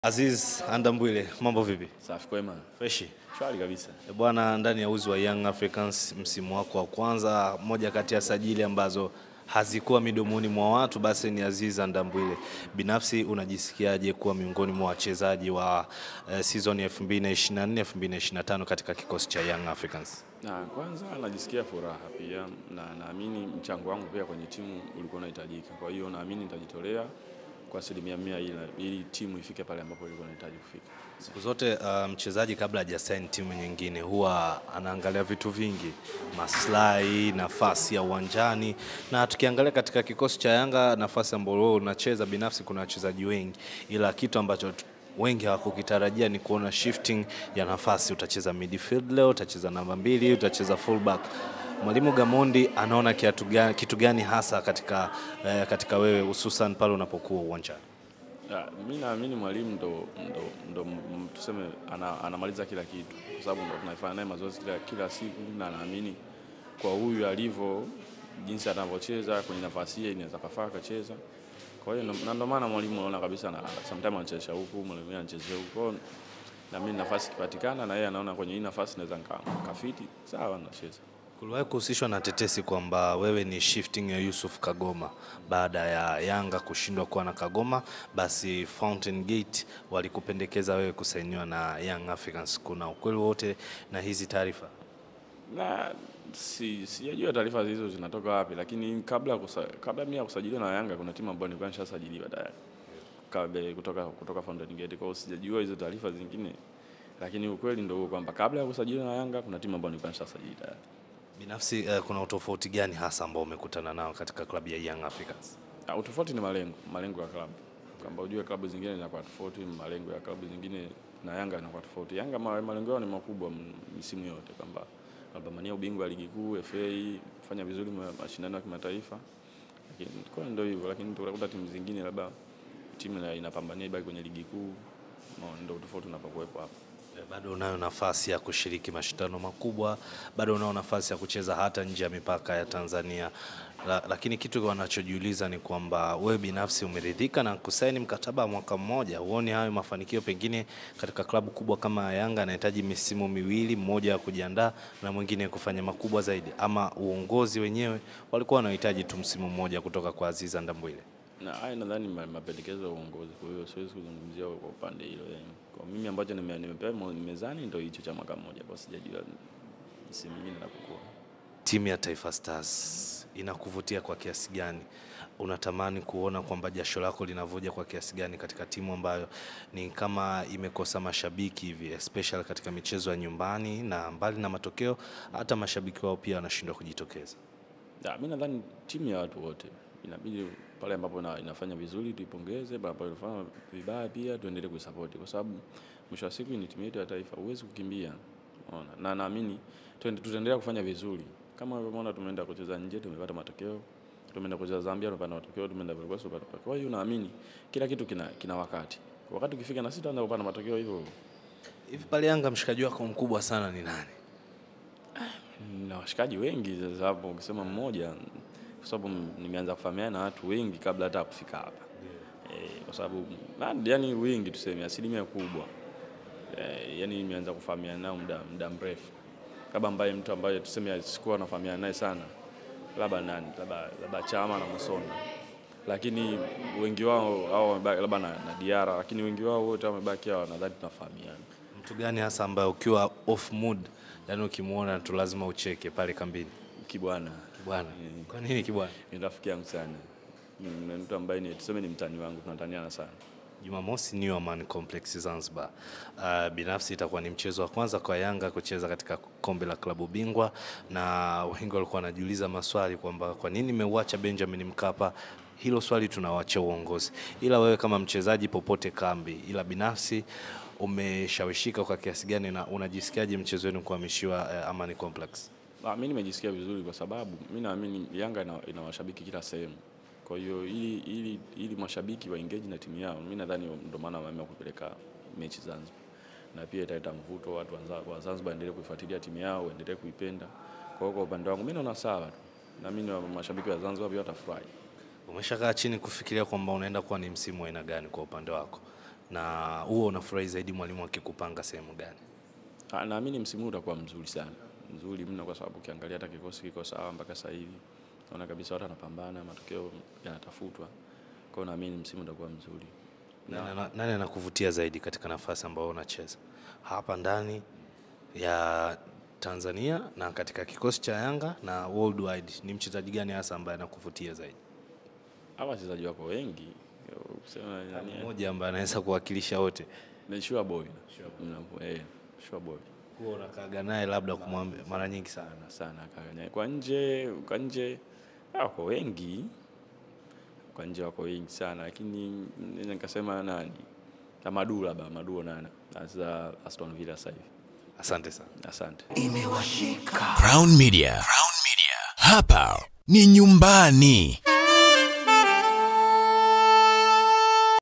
Aziz Andambwile, mambo vipi? Safi kwema. Freshi. Shwari kabisa. E bwana, ndani ya uzi wa Young Africans msimu wako wa kwanza, moja kati ya sajili ambazo hazikuwa midomoni mwa watu basi ni Aziz Andambwile. Binafsi unajisikiaje kuwa miongoni mwa wachezaji wa eh, season ya 2024 2025 katika kikosi cha Young Africans? Na kwanza najisikia furaha pia na naamini mchango wangu pia kwenye timu ulikuwa unahitajika. Kwa hiyo naamini nitajitolea kwa asilimia mia ili, ili timu ifike pale ambapo ilikuwa inahitaji kufika. Siku zote uh, mchezaji kabla hajasaini timu nyingine huwa anaangalia vitu vingi, maslahi, nafasi ya uwanjani, na tukiangalia katika kikosi cha Yanga, nafasi ambayo wewe unacheza binafsi, kuna wachezaji wengi, ila kitu ambacho tu- wengi hawakukitarajia ni kuona shifting ya nafasi. Utacheza midfield leo, utacheza namba mbili, utacheza fullback. Mwalimu Gamondi anaona kiatu gani, kitu gani hasa katika, eh, katika wewe hususan pale unapokuwa uwanjani? Ya, mi naamini mwalimu ndo, ndo, ndo m- tuseme ana, anamaliza kila kitu kwa sababu ndo tunafanya naye mazoezi kila, kila siku na naamini kwa huyu alivyo jinsi anavyocheza kwenye nafasi hiyo inaweza kafaa akacheza. Kwa hiyo ndo- na ndo maana mwalimu anaona kabisa na sometimes anachezesha huku, mwalimu mwingine anachezea huku. Kwa hiyo na mimi nafasi ikipatikana na yeye anaona kwenye hii nafasi naweza nika- nikafiti, sawa nacheza. Kuliwahi kuhusishwa na tetesi kwamba wewe ni shifting ya Yusuf Kagoma baada ya Yanga kushindwa kuwa na Kagoma, basi Fountain Gate walikupendekeza wewe kusainiwa na Young Africans. Kuna ukweli wote na hizi taarifa? na si sijajua taarifa hizo zinatoka wapi, lakini kabla kusa, kabla mimi ya kusajiliwa na Yanga kuna timu ambayo nilikuwa nishasajiliwa tayari kabla kutoka kutoka Fountain Gate. Kwa hiyo sijajua hizo taarifa zingine, lakini ukweli ndio huo kwamba kabla ya kusajiliwa na Yanga kuna timu ambayo nilikuwa nishasajili tayari. Binafsi eh, kuna utofauti gani hasa ambao umekutana nao katika klabu ya Young Africans? Ah, utofauti ni malengo, malengo ya klabu. Kwamba ujue klabu zingine zinakuwa tofauti, malengo ya klabu zingine na Yanga yanakuwa tofauti. Yanga ma- malengo yao ni makubwa m- misimu yote kwamba wanapambania ubingwa wa ligi kuu, FA, kufanya vizuri ma- mashindano ya kimataifa. Lakini kwa ndio hivyo, lakini tunakuta timu zingine labda timu ina- inapambania ibaki kwenye ligi kuu. No, ndio tofauti unapokuwepo hapo. Eh, Bado unayo nafasi ya kushiriki mashindano makubwa, bado unao nafasi ya kucheza hata nje ya mipaka ya Tanzania. La, lakini kitu wanachojiuliza ni kwamba wewe binafsi umeridhika na kusaini mkataba wa mwaka mmoja. Huoni hayo mafanikio pengine katika klabu kubwa kama Yanga anahitaji misimu miwili, mmoja wa kujiandaa na mwingine kufanya makubwa zaidi, ama uongozi wenyewe walikuwa wanahitaji tu msimu mmoja kutoka kwa Aziz Ndambwile? na haya nadhani ma- mapendekezo ya uongozi, kwa hiyo siwezi kuzungumzia kwa upande hilo. Yani, kwa mimi ambacho nime- nimepewa mo- mezani ndio hicho cha mwaka mmoja, kwa sijajua msimu mwingine napokuwa. Timu ya Taifa Stars inakuvutia kwa kiasi gani? Unatamani kuona kwamba jasho lako linavuja kwa kiasi gani katika timu ambayo ni kama imekosa mashabiki hivi, especially katika michezo ya nyumbani, na mbali na matokeo, hata mashabiki wao pia wanashindwa kujitokeza. Ya, mi nadhani timu ya watu wote inabidi pale ambapo ina- inafanya vizuri tuipongeze, pale ambapo inafanya vibaya pia tuendelee kuisapoti, kwa sababu mwisho wa siku ni timu yetu ya taifa, huwezi kukimbia. Unaona, na naamini tuende- tutaendelea kufanya vizuri kama unavyoona, tumeenda kucheza nje tumepata matokeo, tumeenda kucheza Zambia tumepata matokeo, tumeenda Ivory Coast tumepata matokeo. Kwa hiyo naamini kila kitu kina, kina wakati, wakati ukifika na sisi tutaanza kupata matokeo hivyo. Hivi pale Yanga mshikaji wako mkubwa sana ni nani? na washikaji wengi sasa hapo, ukisema mmoja, kwa sababu m- nimeanza kufahamiana na watu wengi kabla hata ya kufika hapa eh, kwa sababu na- yani wengi tuseme asilimia kubwa eh, yani nimeanza kufahamiana nao muda muda mrefu, labda ambaye mtu ambaye tuseme sikuwa nafahamiana naye sana, labda nani, labda labda Chama na Musona, lakini wengi wao hao wamebaki labda na, na Diara, lakini wengi wao wote wamebaki hao, nadhani tunafahamiana. Mtu gani hasa ambaye ukiwa off mood, yani ukimwona tu lazima ucheke pale kambini? Kibwana Bwana, kwa nini kibwana? ni rafiki yangu sana, ni ni mtu ambaye ni tuseme ni mtani wangu, tunataniana sana. Jumamosi New Amaan Complex Zanzibar. Uh, binafsi itakuwa ni mchezo wa kwanza kwa Yanga kucheza katika kombe la klabu bingwa, na wengi walikuwa wanajiuliza maswali kwamba kwa nini imeuacha Benjamin Mkapa. Hilo swali tunawaachia uongozi, ila wewe kama mchezaji popote kambi, ila binafsi umeshawishika kwa kiasi gani na unajisikiaje mchezo wenu kuhamishiwa uh, Amani Complex? Ah, mi nimejisikia vizuri kwa sababu mi naamini Yanga ina, ina washabiki kila sehemu. Kwa hiyo ili, ili, ili mashabiki wa engage na timu yao, mi nadhani ndio maana wameamua kupeleka mechi Zanzibar, na pia italeta mvuto watu wa Zanzibar- wa Zanzibar waendelee kuifuatilia timu yao, waendelee kuipenda. Kwa hiyo kwa upande wangu mi naona sawa tu, na mimi mashabiki wa Zanzibar pia watafurahi. Umeshakaa chini kufikiria kwamba unaenda kuwa ni msimu wa aina gani kwa upande wako? na huo unafurahi zaidi mwalimu akikupanga sehemu gani? Ah, Naamini msimu huu utakuwa mzuri sana, mzuri mno, kwa sababu ukiangalia hata kikosi kiko sawa mpaka sasa hivi, naona kabisa watu wanapambana, matokeo yanatafutwa. Kwa hiyo naamini msimu utakuwa mzuri. Nani ana- Nani anakuvutia zaidi katika nafasi ambayo unacheza hapa ndani ya Tanzania na katika kikosi cha Yanga na worldwide? Ni mchezaji gani hasa ambaye anakuvutia zaidi? Hawa wachezaji wako wengi, kusema nani, Mmoja ambaye anaweza kuwakilisha wote, ni Sure Boy, Mna- eh, Sure Boy huwa unakaaga naye labda kumwambia mara nyingi sana. sana sana kaka. Kwa nje kwa nje ah, wako wengi, kwa nje wako wengi sana, lakini naweza nikasema nani na Madu labda Madu nana sasa Aston Villa sasa hivi. Asante sana. Asante. Crown Media. Crown Media. Hapa ni nyumbani.